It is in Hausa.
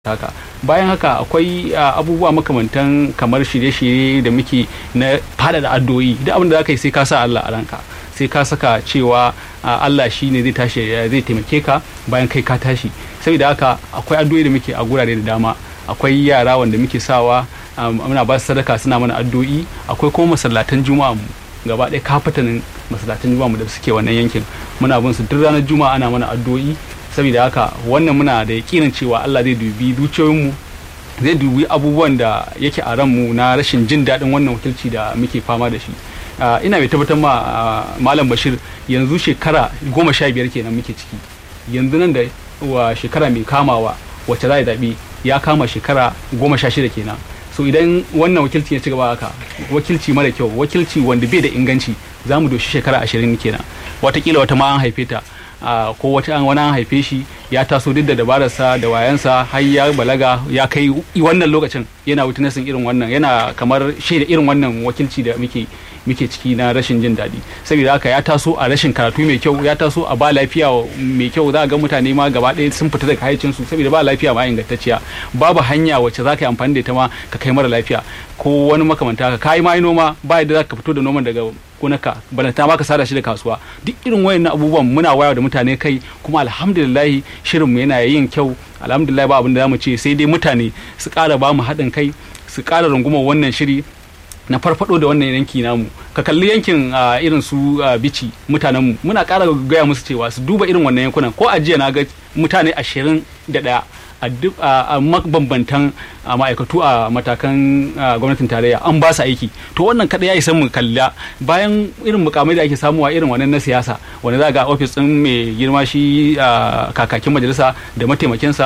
haka bayan haka akwai abubuwa makamantan kamar shirye-shirye da muke na fada da addu'o'i duk abin da zaka yi sai ka sa Allah a ranka sai ka saka cewa Allah shi ne zai tashi zai taimake ka bayan kai ka tashi saboda haka akwai addu'o'i da muke a gurare da dama akwai yara wanda muke sawa muna ba su sadaka suna mana addu'o'i akwai kuma masallatan juma'a mu gaba ɗaya kafatanin masallatan juma'a mu da suke wannan yankin muna bin su duk ranar juma'a ana mana addu'o'i saboda haka wannan muna da yakinin cewa Allah zai dubi dukiyoyinmu zai dubi abubuwan da yake a ranmu na rashin jin daɗin wannan wakilci da muke fama da shi ina mai tabbatar ma malam bashir yanzu shekara goma sha biyar kenan muke ciki yanzu nan da wa shekara mai kamawa wacce za a zaɓi ya kama shekara goma sha shida kenan so idan wannan wakilci ya ci gaba haka wakilci mara kyau wakilci wanda bai da inganci za mu doshi shekara ashirin kenan watakila wata ma an haife ta Uh, ko wata an wani an haife shi ya taso duk da dabararsa da wayansa har ya balaga ya kai wannan lokacin yana witnessing irin wannan yana kamar shaida irin wannan wakilci da muke muke ciki na rashin jin daɗi saboda haka ya taso a rashin karatu mai kyau ya taso a ba lafiya mai kyau za ga mutane ma gaba ɗaya sun fita daga hayyacin su saboda ba lafiya ma ingantacciya babu hanya wacce za ka yi amfani da ita ma ka kai mara lafiya ko wani makamanta haka kai ma yi noma ba yadda za ka fito da noman daga gonaka balanta ma ka sada shi da kasuwa duk irin wayannan abubuwan muna waya da mutane kai kuma alhamdulillah shirinmu yana yin kyau alhamdulillah ba abin da zamu ce sai dai mutane su ƙara ba mu haɗin kai su ƙara rungumar wannan shiri na farfado da wannan yanki namu ka kalli yankin irin su bici mutanen mu muna ƙara gaya musu cewa su duba irin wannan yankunan ko a jiya na ga mutane ashirin da ɗaya a duk a mabambantan ma'aikatu a matakan gwamnatin tarayya an ba su aiki to wannan kada ya isa mu kalla bayan irin mukamai da ake samuwa irin wannan na siyasa wanda za ga ofis din mai girma shi kakakin majalisa da mataimakinsa